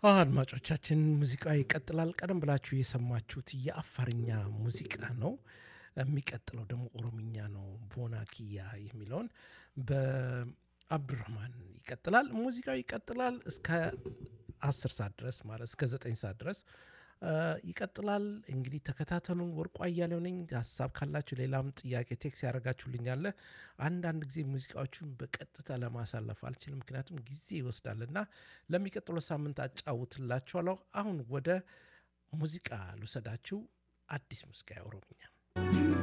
አድማጮቻችን ሙዚቃ ይቀጥላል። ቀደም ብላችሁ የሰማችሁት የአፋርኛ ሙዚቃ ነው። የሚቀጥለው ደግሞ ኦሮምኛ ነው። ቦና ኪያ የሚለውን በአብዱራህማን ይቀጥላል። ሙዚቃው ይቀጥላል እስከ አስር ሰዓት ድረስ ማለት እስከ ዘጠኝ ሰዓት ድረስ ይቀጥላል። እንግዲህ ተከታተሉን። ወርቁ አያሌው ነኝ። ሀሳብ ካላችሁ ሌላም ጥያቄ ቴክስ ያደርጋችሁልኛለ። አንዳንድ ጊዜ ሙዚቃዎቹን በቀጥታ ለማሳለፍ አልችልም፣ ምክንያቱም ጊዜ ይወስዳልና ለሚቀጥለው ሳምንት አጫውትላችኋለሁ። አሁን ወደ ሙዚቃ ልውሰዳችሁ። አዲስ ሙዚቃ ኦሮምኛ